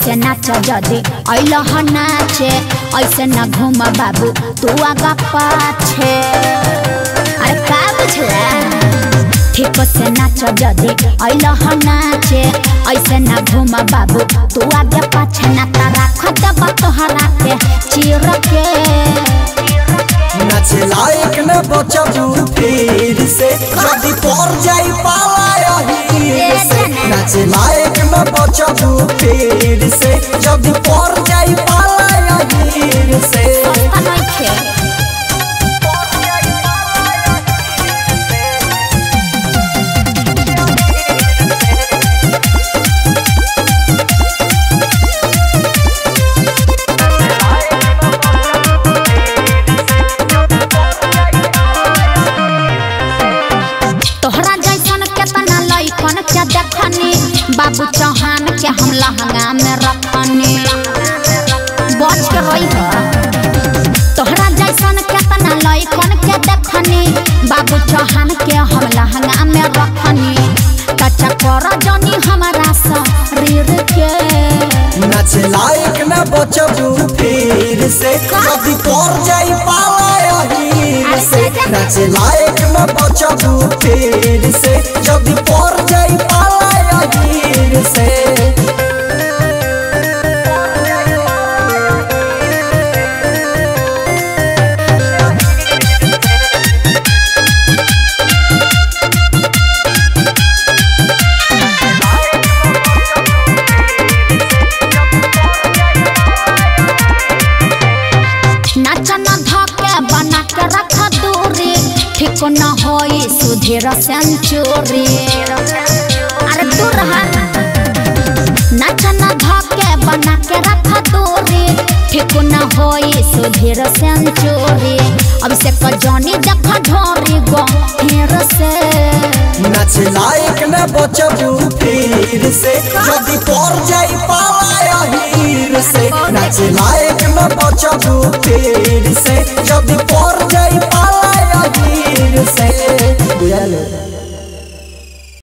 से नाच जदे अइल ह नाचे ऐसे न घूम बाबू तू आगा पाछे अरे का बुझला ठीक से नाच जदे अइल ह नाचे ऐसे न घूम बाबू तू आगे पाछे ना तारा खदबा तोहरा के चीर के नाचे लायक न बचबू फिर से जदी पर जाई पाला हीर से नाचे लायक न बचबू फिर से जदी पर जाई पाला हीर से सस्ता नइखे तोहरा जैसन केतना लइकन के देखनी बाबू चौहान के हम लहंगा में रखनी बच के रही तोहरा जैसन केतना लइकन के देखनी बाबू चौहान के हम लहंगा में रखनी कच्चा कर जनी हमारा शरीर के नाचे लायक न बचबू फिर से जदी पर जाई पाला हीर से नाचे लायक न बचबू फिर से जदी पर जाई पाला हीर से नाचन धके बना के रख दूरी ठीक न होई सुधीर सेंचुरी अरे दूर हट नाचन धके बना के रख दूरी ठीक न होई सुधीर सेंचुरी अब से कजनी देख ढोरी गो हीर से नाचे लायक न बचबू फिर से जदी पर जाई पाला हीर से नाचे लायक न बचबू फिर से जदी पर जाई पाला हीर से बुझल